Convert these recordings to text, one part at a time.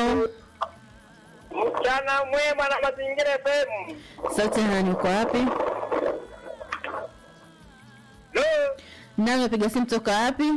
Halo, Mchana mwema na mazingira FM. sauti ya nani? Uko wapi? Lo, Nani unapiga simu toka wapi?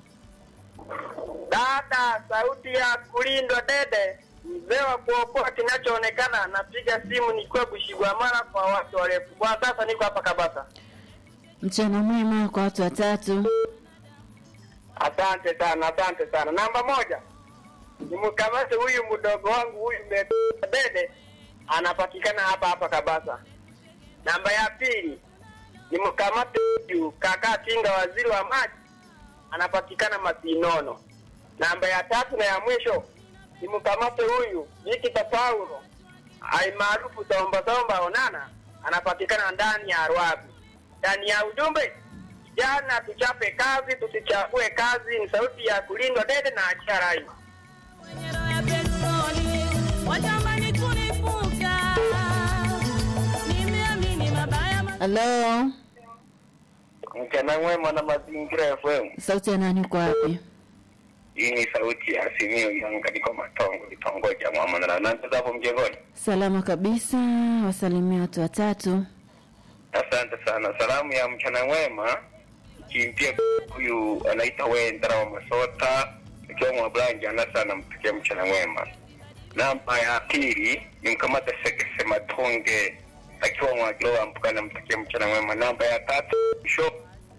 dada, sauti ya kulindwa dede, mzee wa kuokoa kinachoonekana. Napiga simu nikiwa Bushigwamala kwa watu warefu. Kwa sasa niko hapa Kabasa. Mchana mwema kwa watu watatu. Asante sana, asante sana. Namba moja, nimkamate huyu mdogo wangu huyu mbe- dede, anapatikana hapa hapa Kabasa. Namba ya pili, nimkamate huyu kaka Tinga, waziri wa maji, anapatikana Masinono. Namba ya tatu na ya mwisho, nimkamate huyu Vikita Paulo almaarufu Somba Somba Onana, anapatikana ndani ya Rwabu. Ndani ya ujumbe Vijana tuchape kazi, tusichague kazi. Ni sauti ya kulindwa dede na achia rai. Nyero ya petroli watamani kunifuka, nimeamini mabaya ma- Halo, Mchana mwema na mazingira FM. sauti ya nani? Uko wapi? Hii ni sauti ya Simio yangu katika matongo kitongoji cha Mama na nanza hapo mjengoni. Salama kabisa, wasalimia watu watatu. Asante sana. Salamu ya mchana mwema kimpia huyu anaita Wendra wa Masota ikiwa Mwabranja na sana mpikia mchana mwema. Namba ya pili ni mkamata Sekese Matonge akiwa Mwagilowa mpukana mpikia mchana mwema. Namba ya tatu show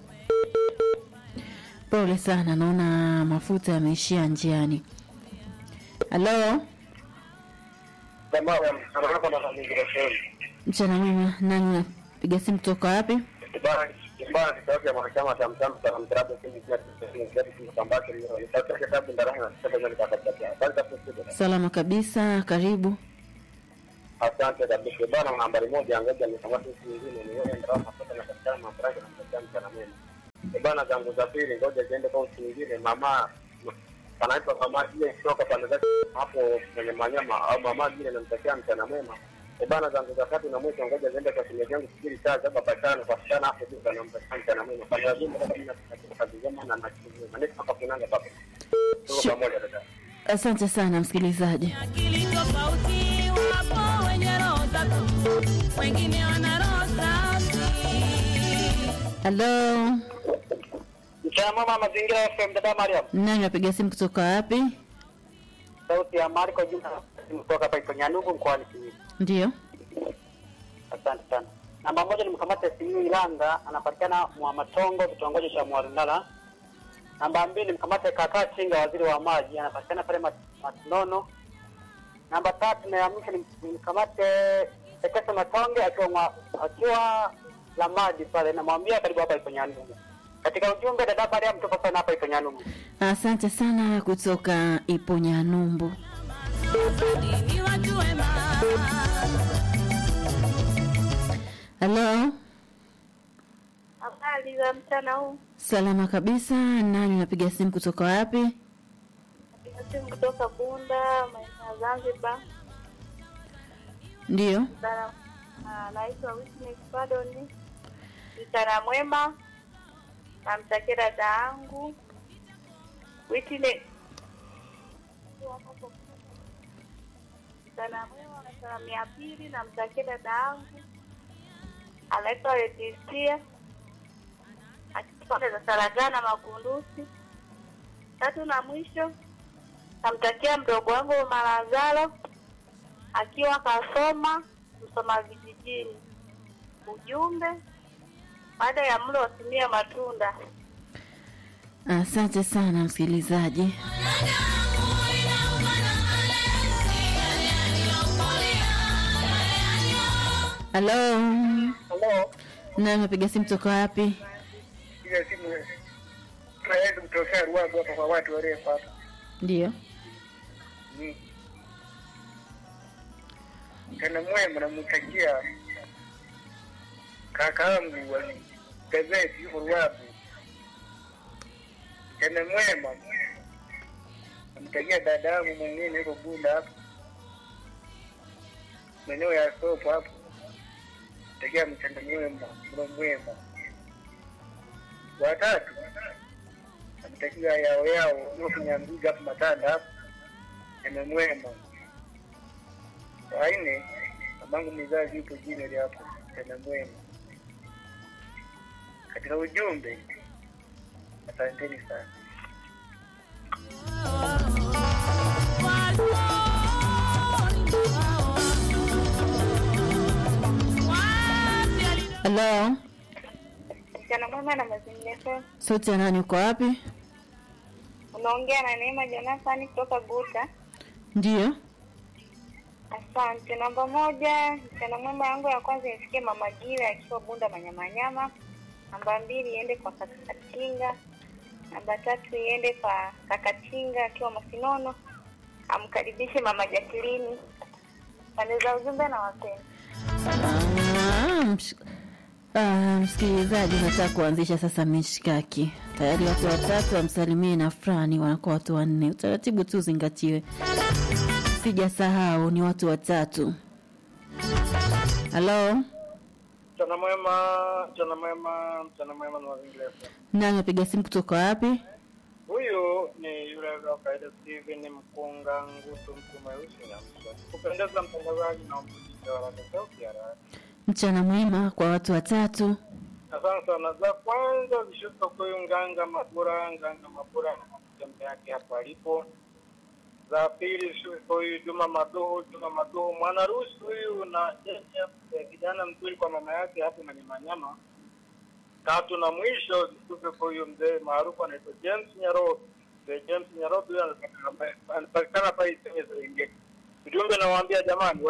Pole sana, naona mafuta yameishia njiani. Halo, jamaa ya mchana mwema na mazingira FM. mchana mwema. Nani unapiga simu toka wapi? Bana bana kitabu cha mahakama cha mtambo cha mtrabu kini kia kini kia kini kambake ni sauti ya kitabu ndani na sasa ndio nikakatakia. Basi tusikie. Salama kabisa, karibu. Asante kabisa bana. Nambari moja ngoja nikamata siku nyingine ni wewe ndio unapata na katika mabaraka na mtakia mchana mwema. Eh bana, zangu za pili ngoja ziende kwa siku nyingine. Mama panaitwa mama ile kutoka pande zake hapo kwenye manyama au mama ile namtakia mchana mwema. Eh bana, zangu za tatu na mwisho ngoja ziende kwa simu yangu fikiri saa saba patano kwa sana hapo juu na namtakia mchana mwema. Kwa hiyo mimi kama nina kazi njema na nachukulia. Maneno hapa kunanga papa. Tuko Shu- pamoja dada. Asante sana msikilizaji. akili tofauti, wapo wenye roho tatu, wengine wana roho safi. Halo, Mchana mwema mazingira FM dada Mariam. nani unapiga simu kutoka wapi? sauti ya Marko Juma kutoka hapa Iponyanugu mkoani Simiyu. Ndio, Asante sana. Namba moja ni mkamate Simiyu Ilanga, anapatikana Mwamatongo, kitongoji cha Mwarundala. Namba mbili mkamate Kaka Chinga, waziri wa maji, anapatikana pale Mat- Matinono. Namba tatu na ya mwisho ni ni mkamate Sekese Matonge akiwa mwa, akiwa la maji pale, namwambia karibu hapa Iponyanugu. Katika ujumbe dada Mariam, tupo sana hapa Iponyanugu. asante sana kutoka Iponyanyumbu. Ni watu wema. Halo, Habari za mchana huu, salama kabisa. Nani unapiga simu kutoka wapi? napiga simu kutoka Bunda, maeneo ya Zanzibar. Ndio, Mchana- ah, Naitwa Witness Pardon. Mchana mwema, namtakia dada yangu Witness. Mchana mwema na salamu ya pili, namtakia dada yangu anaitwa Leticia akipande za Saragana Makundusi. Tatu na mwisho namtakia mdogo wangu Malazaro akiwa kasoma Msoma vijijini. Ujumbe, baada ya mlo watumia matunda. asante sana msikilizaji. Halo, Hello. nani unapiga simu kutoka wapi? Ile simu tunaweza kutokea Ruagu hapa kwa watu warefu hapa. Ndio, Mchana mwema namtakia kakaangu wa gazeti yuko Ruagu. Mchana mwema namtakia dada yangu mwingine yuko Bunda hapo maeneo ya soko hapo. Takia mchana mwema, mlo mwema. Watatu namtakia yao yao yuko Kinyambiga hapo Matanda hapo. nimemwema. Saa nne mamangu mzazi yupo jini hapo nimemwema. Katika ujumbe, asanteni sana. Halo, Mchana mwema na mazingira FM. sauti ya nani? Uko wapi? Unaongea na Neema Jonathan kutoka Buta. Ndiyo. Asante. Namba moja, mchana mwema yangu ya kwanza ifikie Mama Gira akiwa Bunda Manyamanyama. Namba mbili iende kwa kaka Katinga. Namba tatu iende kwa kaka Tinga akiwa Masinono. Amkaribishe Mama Jacqueline. Pande za ujumbe na wapenda. Ah, msh- ah, msikilizaji, nataka kuanzisha sasa mishkaki. Tayari watu watatu wamsalimie na fulani, wanakuwa watu wanne. Utaratibu tu uzingatiwe, sijasahau ni watu watatu. Halo, Mchana mwema, mchana mwema, mchana mwema na mazingira FM. nani apiga simu kutoka wapi? Huyu ni yule wa kawaida Steven Mkunga Ngutu mtu mweusi na msa. Kupendeza mtangazaji na mpitisha wa Radio Sauti ya Radio. Mchana mwema kwa watu watatu. Asante sana. Za kwanza zishuka kwa huyu Nganga Mabura, Nganga Mabura na matembe yake hapo alipo. Za pili zishuka kwa huyu Juma Maduhu, Juma Maduhu mwanarusi huyu na eh, kijana mzuri kwa mama yake hapo na Manyama. Tatu na mwisho zishuke kwa huyu mzee maarufu anaitwa James Nyarobi. Mzee James Nyarobi huyu anapatikana anapatikana pale Isenye Serengeti. Ujumbe nawaambia jamani